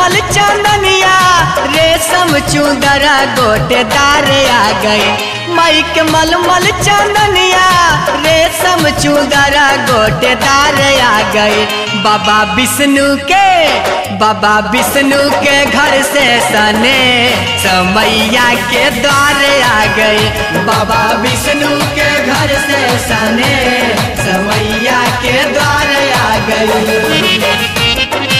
मलमल चंदनिया रेशम चूदरा गोटेदार आ गए माई के मलमल चंदनिया रेशम चूदरा गोटेदार आ गए बाबा विष्णु के बाबा विष्णु के घर से सने समैया के द्वार आ गए बाबा विष्णु के घर से सने समैया के द्वार आ गए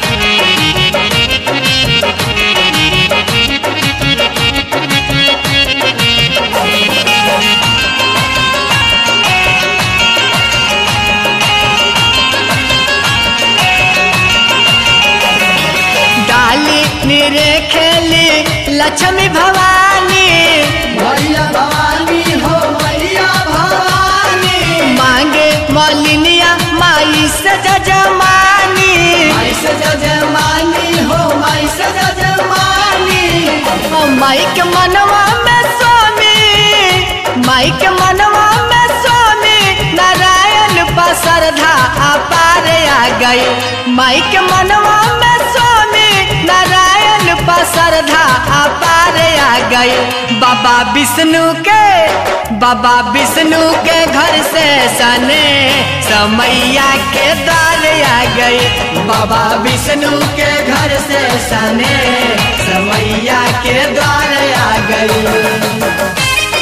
डाली निरे खेली लक्ष्मी भवानी मैया भवानी हो मैया भवानी मांगे मलिनिया माई से जजमानी माई से जजमानी हो माई से जजमानी ओ माई के मनवा में स्वामी माई के मनवा में स्वामी नारायण पसरधा अपार आ गए माई के मनवा में स्वामी नारायण पसरधा अपार आ गए बाबा विष्णु के बाबा विष्णु के घर से सने समैया के द्वार आ गए बाबा विष्णु के घर से सने समैया के द्वार आ गए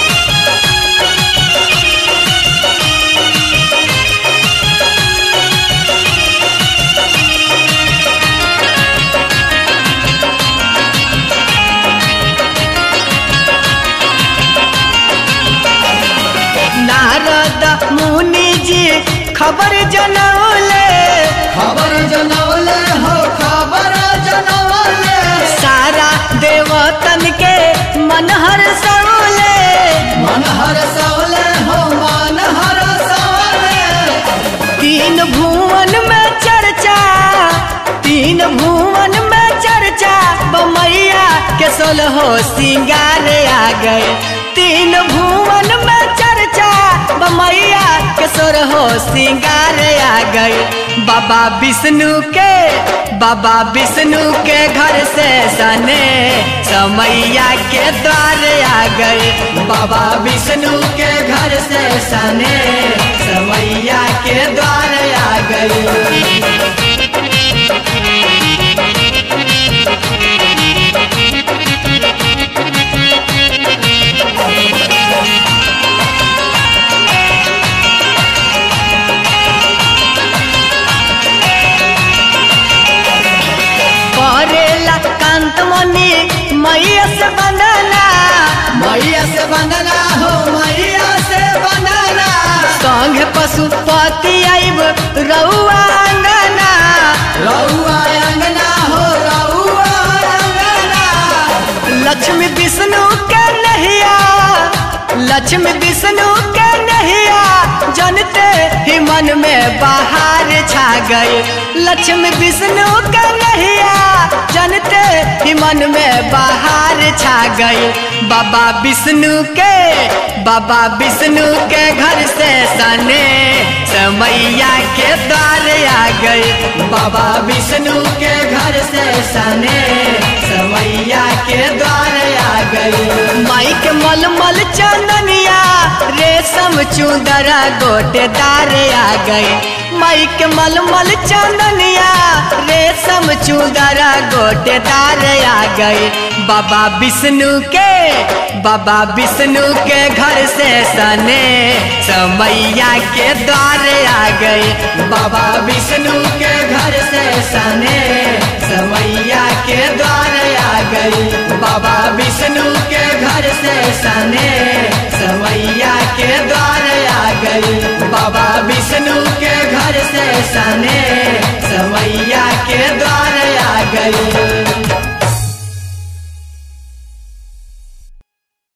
नारद मुनि जी खबर जनौले खबर जनौले हो खबर जनौले सारा देवतन के मन हर सौले मन हर सौले हो मन हर सौले तीन भुवन में चर्चा तीन भुवन में चर्चा बमैया के सोलहो सिंगार आ गए तीन भुवन में चर्चा बमैया के सोलहो सिंगार आ गए बाबा विष्णु के बाबा विष्णु के घर से सने समैया के द्वार आ गए बाबा विष्णु के घर से सने समैया के द्वार आ गए करेला कांत मनी मैया से बंदना मैया से बंदना हो मैया से बंदना संग पशुपति आइब रउआ अंगना रउआ अंगना हो रउआ अंगना लक्ष्मी विष्णु के नहिया लक्ष्मी विष्णु के नहिया जनते ही मन में बाहर छा गए लक्ष्मी विष्णु के नहिया जनते ही मन में बाहर छा गए बाबा विष्णु के बाबा विष्णु के घर से सने समैया के द्वार आ गए बाबा विष्णु के घर से सने समैया के द्वार आ गए माई के मलमल चंदनिया रेशम चूदरा गोटेदार आ गए माई के मलमल चंदनिया रेशम चूदरा गोटेदार आ गए बाबा विष्णु के बाबा विष्णु के घर से सने समैया के द्वार आ गए बाबा विष्णु के घर से सने समैया के द्वार आ गए बाबा विष्णु के घर से सने समैया के द्वार आ गए बाबा विष्णु के घर से सने समैया के द्वार आ गए